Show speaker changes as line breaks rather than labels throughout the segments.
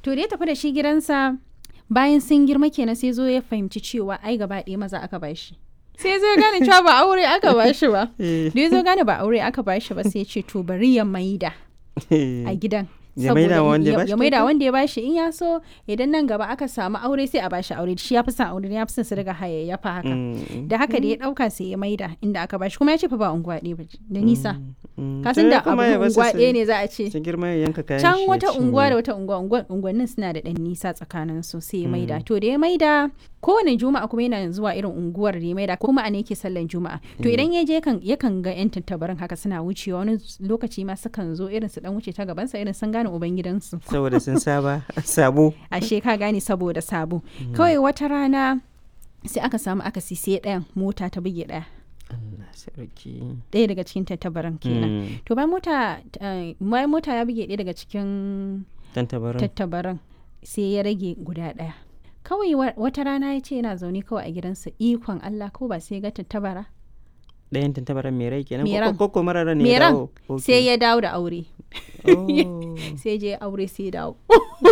to da ya tafi da shi gidansa bayan sun girma kenan sai zo ya fahimci cewa ai gaba ɗaya maza aka bashi sai zo ya gane cewa ba aure aka bashi ba
Eh,
da ya zo gane ba aure aka bashi ba sai ya ce to bari ya maida a gidan
Ya maida
saboda
wanda ya
ya-
bashi
ya maida
kyauta?
wanda ya bashi in ya so idan nan gaba aka samu aure sai a bashi aure shi ya fi son aure ya fi son su daga hayayyafa haka
mm,
da haka da ya dauka sai ya maida inda aka bashi kuma ya ce fa ba unguwa ɗaya ba da nisa
mm.
kasan
To
da
ya kuma
abu
ya basu
unguwa
su-
ɗaya ne za a ce
su girma ya yanka kayan
can
shi ya
wata
cinye.
unguwa da wata unguwa unguwa- unguwannin suna da ɗan nisa tsakanin su sai ya maida to da ya maida kowane juma'a kuma yana zuwa irin unguwar da ya maida kuma a ne yake sallan juma'a to idan ya je yakan yakan ga yan tattabarin haka suna wucewa wani lokaci ma sukan zo irin su dan wuce ta gabansa irin sun gane ubangidansu
saboda sun saba sabo
ashe ka gane saboda sabo kawai wata rana sai aka samu akasi sai ɗayan mota ta buge ɗaya
Allah sarki
ɗaya daga cikin tattabaran kenan
Mm,
to bayan mota eh, bayan mota ya buge ɗaya daga cikin
dan tabarin
tattabaran sai ya rage guda ɗaya kawai wa- wata rana ya ce yana zaune kawai a gidansa ikon Allah ko ba sai ya ga tattabara
ɗayan tantabaran mai rai kenan
Mai
ko-
ran.
ko ko mara ran ne
mai
ya
ran
dawo Ok.
sai ya dawo da aure
Oh.
sai je aure sai ya dawo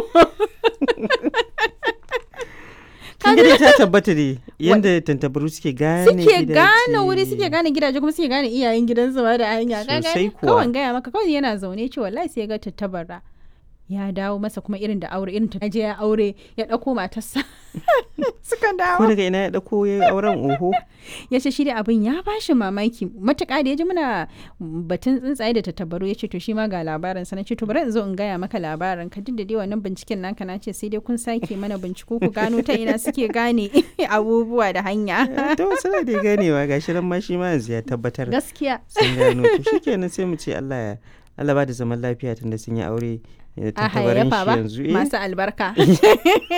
kin ga dai ta tabbata ne yanda tantabaru suke gane
suke
gidaje.
gane wuri suke gane gidaje kuma suke gane iyayen gidansu ma da hanya ka
Sosai
gane
kuwa.
kawai gaya maka kawai yana zaune ce wallahi sai ya ga tattabara ya dawo masa kuma irin da aure irin ta je ya aure ya ɗauko matarsa suka
ko
dawo
daga ina ya dauko ya yi auren oho
ya ce shi da abin ya bashi mamaki matuƙa da ya ji muna batun tsuntsaye da tattabaru ya ce to shi ma ga labarin sa na ce to bari in zo in gaya maka labarin ka duk da dai wannan binciken naka na ce sai dai kun sake mana binciko ku gano ta ina suke gane abubuwa da hanya
to suna da ganewa gashi nan ma shi ma yanzu ya tabbatar
gaskiya
sun gano to shikenan sai mu ce Allah ya Allah ba da zaman lafiya tunda sun yi aure da
a
tantabarin
hayayyafa
shi
ba
yanzu eh
masu albarka